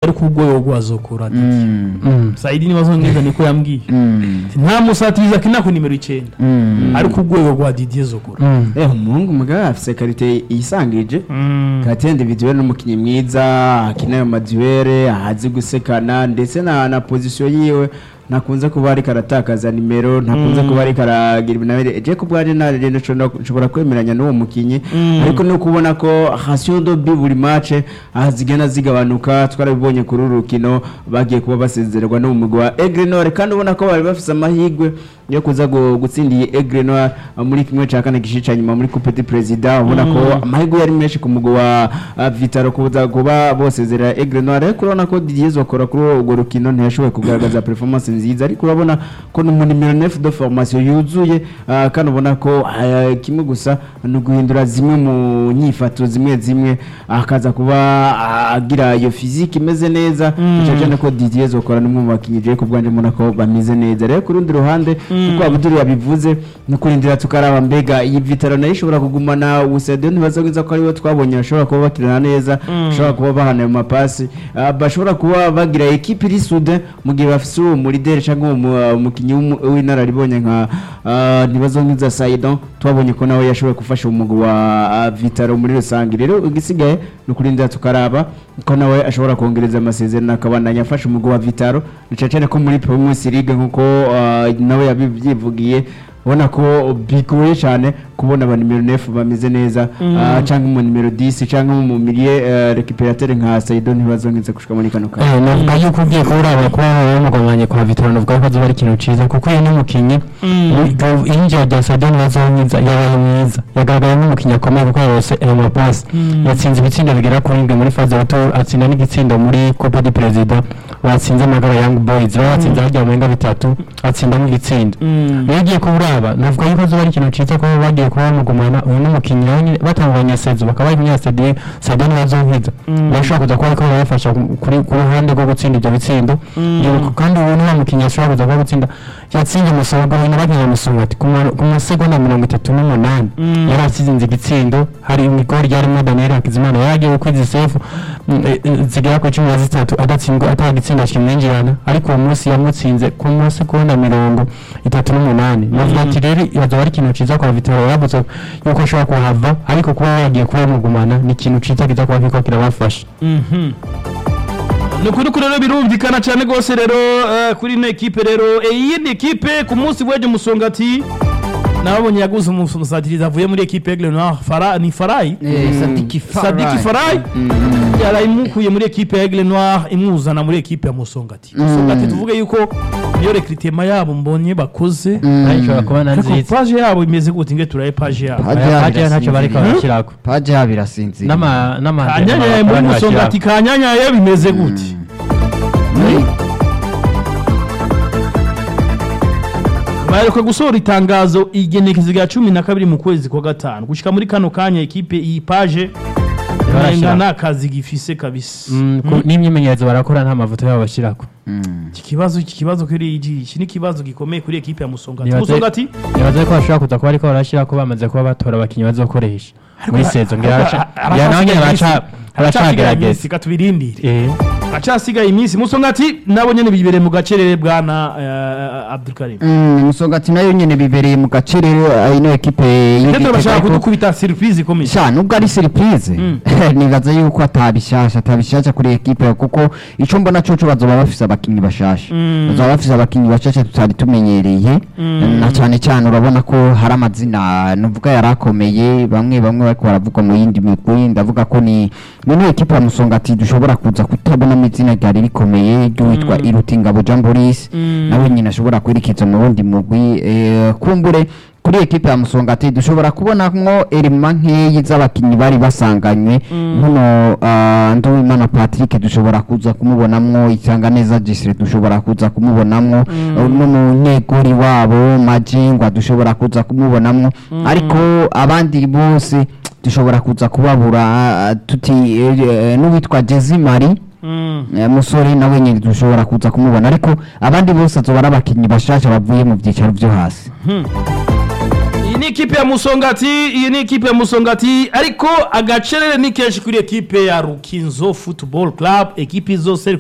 ariko urwego rwazokora Mm. Mm. Saidi nibazongeza niko yambwiye Mm. nta musatiriza akina ku nimero icenda Mm. ariko urwego rwa Didier zokora Mm. Eh, umuhungu mugabo afise karite yisangije karite individuelle n'umukinnyi mwiza akina ayo maduere ahazi gusekana ndetse na na position yiwe ntakunze kuba ariko aratakaza nimero ntakunze kuba ariko aragira ibinabire je ku bwanje naragenda nshobora kwemeranya n'uwo mukinnyi Mm. ariko no kubona ko ratio de bi buri match aha zigenda zigabanuka twarabibonye kuri uru rukino bagiye kuba basezererwa no mu mugwi wa Aigle Noir kandi ubona ko bari bafise amahirwe yo kuza gu- gutsindiye Aigle Noir uh, muri kimwe cya kane gice cya nyuma muri Coupe du President ubona ko amahirwe yari menshi ku mugwi wa uh, Vitaro kuza kuba bosezerera Aigle Noir ariko urabona ko Didier Zokora kuri urwo rukino ntiyashoboye kugaragaza performance nziza ariko urabona ko ni umuntu nimero 9 de formation yuzuye uh, kandi ubona ko uh, kimwe gusa ni uguhindura zimwe mu nyifato zimwe zimwe akaza kuba uh, agira iyo physique imeze neza Mm. cyane cyane ko Didier Zokora ni umwe mu bakinnyi je ku bwanje mbona ko bameze neza rero ku rundi ruhande kuko Abdul yabivuze ni kurindira tukaraba mbega iyi Vitaro nayo ishobora kugumana Usedo ntibazogwiza ko aribo twabonye bashobora kuba bakirana neza bashobora kuba bahana ayo mapasi ah, bashobora kuba bagira ekipe iri sude mu gihe bafise uwo muri dere cyangwa uwo mu- ah, umukinnyi w'umu- w'inararibonye nka ah, ntibazogwiza Saidon twabonye ko nawe yashoboye gufasha umugwi wa ah, Vitaro muri rusange rero igisigaye ni ukurindira tukaraba ko nawe ashobora kongereza amasezerano akabandanya afasha umugwi wa Vitaro ni cyane cyane ko muri Primus League nkuko ah, nawe yabivyivugiye ubona ko bigoye cyane kubona aba nimero 9 bameze neza ah, cyangwa mu nimero 10 cyangwa mu milieu uh, récupérateur nka Saido ntibazongeze gushika muri kano kanya Eh, navuga yuko ugiye kuba uraba kuba wamugomanye kwa Vitaro navuga ko azoba ari ikintu ciza kuko uyu n'umukinyi injira rya Sadio ntibazonyiza yabaye mwiza yagaragaye nk'umukinyi akomeye kuko yarose ayo mapasi yatsinze ibitsindo bigera kuri ndwi muri faze retour atsinda n'igitsindo muri Copa du President batsinze amagara Young Boys batsinze harya mu bitatu atsinda n'igitsindo rero ugiye kuba uraba navuga yuko azoba ari ikintu ciza kuba bagiye kuba bamugumana uyu n'umukinyi nawe nyine batanguranye sezo bakaba bari Sadio Sadio ntibazonkiza bashobora kuza kuba ariko barabafasha kuri ku ruhande rwo gutsinda ibyo bitsindo Ibuka kandi ubu nta mukinnyi ashobora kuza kuba gutsinda yatsinze umusogo hino bagiye musogo ati ku ma- ku masegonda mirongo itatu n'umunani yari asizinze igitsindo hari imigori ryarimo Daniel Hakizimana yagiye gukwiza isefu mm, eh, eh, zigera ku cumi na zitatu adatsindwa atagitsinda kimwinjirana ariko uwo munsi yamutsinze ku masegonda mirongo itatu n'umunani navuga ati rero yazaba ari ikintu ciza kwa Vitaro yavuze yuko ashobora kuhava ariko kuba bagiye kuba bamugumana ni ikintu ciza kiza kuba kiriko kirabafasha ni ukuri ko rero birumvikana cyane rwose rero eh, kuri ino ekipe rero Eh, iyindi ekipe ku munsi w'ejo musongati nababonye yaguze umusatirizi avuye muri ekipe Aigle Noir Fara ni Farayi Sadiki Sadiki Farayi yarayimukuye muri ekipe ya Aigle Noir imwuzana muri ekipe ya Musongati Musongati tuvuge yuko iyo recrutement yabo mbonye bakoze nayo ishobora kuba na ariko nziza page yabo imeze gute nge turaye page yabo Page Aya yabo paje ntacyo bariko irasinziriye. barashyirako paje yabo irasinzira n'ama n'ama kanyanyaye muri Musongati kanyanyaye bimeze gute baheruka gusohora itangazo igenekezo rya cumi na kabiri mu kwezi kwa gatanu gushika muri kano kanya ekipe iyi page Barashira. nta kazi gifise kabisa n'imyimenyerezo barakora nta mavuta yabo bashyirako iki kibazo iki kibazo kuri iki iki ni ikibazo gikomeye kuri ekipe ya Musongati Nibaze- Musongati nibaze ko bashobora kuza kuba ariko barashyirako bamaze kuba batora abakinnyi bazokoresha muri sezo ngira Ariko- baraca- ariko- ngira nawe nyine baraca aracyasigaye baracagerageza iminsi, reka tubirindire Eh, acasigaye iminsi Musongati nabo nyene bibereye mu gacerere bwana eh, Abdulkarim Mm, musongati nayo nyene bibereye mu gace rero ah, ino ekipe ndetse y'Igitega bashaka ariko- kudukubita surprise ikomeye sha nubwo ari surprise Mm. nibaza yuko atabishasha atabishasha kuri ekipe kuko ico mbona coco bazoba bafise abakinyi bashasha Mm. bazoba bafise abakinyi bashasha tutari tumenyereye Mm. na cyane cyane urabona ko hari amazina nuvuga yari akomeye bamwe bamwe bariko baravugwa mu yindi migwi ndavuga ko ni muri ekipe ya musongati dushobora kuza kutabonamo izina ryari rikomeye ry'uwitwa Mm. irutingabo jean boris Mm. nawe nyine ashobora kwerekeza mu wundi mugwi eh, kumbure kuri ekipe ya musongati dushobora kubonamwo erima nkeyi z'abakinnyi bari basanganywe nkuno ah, nduwimana patrick dushobora kuza kumubonamwo isanganeza gisire dushobora kuza kumubonamwo n'umunyegori wabo majingwa dushobora kuza kumubonamwo ariko abandi bose dushobora kuza kubabura ah, tuti eh, eh, n'uwitwa jezimari Mm. Eh, musore nawe nyine dushobora kuza kumubona ariko abandi bose azoba ari abakinnyi bashasha bavuye mu byicaro byo hasi iyi ni ikipe ya musongati iyi ni ikipe ya musongati ariko agacerere ni kenshi kuri ekipe ya rukinzo football club ekipe zose